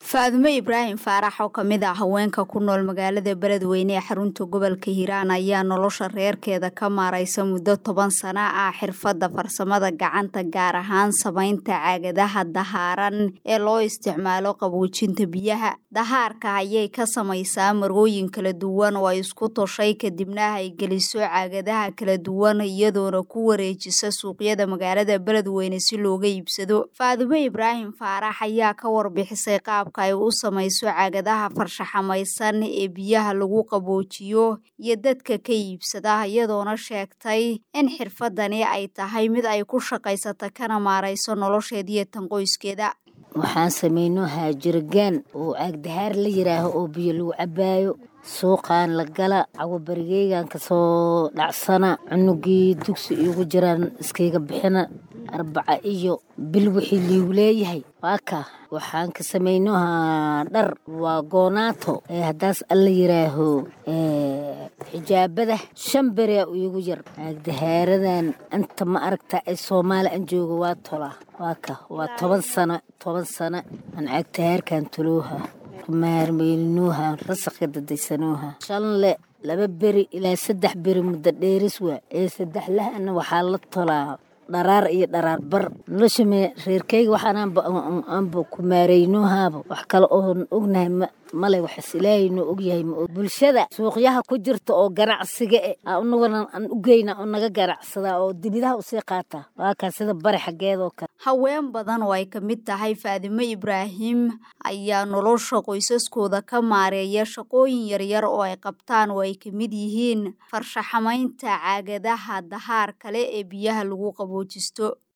faadumo ibraahim faarax oo kamid ah haweenka ku nool magaalada beledweyne ee xarunta gobolka hiiraan ayaa nolosha reerkeeda ka maaraysa muddo toban sano ah xirfadda farsamada gacanta gaar ahaan samaynta caagadaha dahaaran ee loo isticmaalo qaboojinta biyaha dahaarka ayay ka samaysaa marooyin kala duwan oo ay isku toshay kadibna ay geliso caagadaha kala duwan iyadoona ku wareejisa suuqyada magaalada beledweyne si looga iibsado faadumo ibraahim faarax ayaa ka warbixisay qaabka ay u samayso caagadaha farshaxamaysan ee biyaha lagu qaboojiyo iyo dadka ka iibsada iyadoona sheegtay in xirfadani ay tahay mid ay ku shaqaysata kana maarayso nolosheediiyo tan qoyskeeda waxaan samayno haajirgaan oo caagdahaar la yidhaaho oo biyo lagu cabbaayo suuqaan la gala cawabarigeygan kasoo dhacsana cunugii dugsi iigu jiraan iskayga bixina arbaca iyo bil wixii liigu leeyahay waa ka waxaan ka samaynohaa dhar waa goonaato ee haddaas alla yidhaaho xijaabada shan berea iigu yar caagdahaaradan inta ma aragta ee soomaali aan jooga waa tolaa waa ka waa toban sano toban sano aan caagdahaarkan tolooha maarmeylinooha rasaqka dadaysanooha shanle laba beri ilaa saddex beri muddo dheeris waa ee saddexlahana waxaa la tolaa dharaar iyo dharaar bar nolosha reerkeyga waxaanaanba ku maareynoohaaba wax kale oon ognahay male waxas ilaahay noo ogyahay ma bulshada suuqyaha ku jirta oo ganacsiga e anaguna aan u geyna oo naga ganacsadaa oo dibidaha usii qaataa waa kaa sida bari xaggeedoo kale haween badan oo ay ka mid tahay faadimo ibraahim ayaa nolosha qoysaskooda ka maareeya shaqooyin yaryar oo ay qabtaan oo ay ka mid yihiin farshaxamaynta caagadaha dahaar kale ee biyaha lagu qaboojisto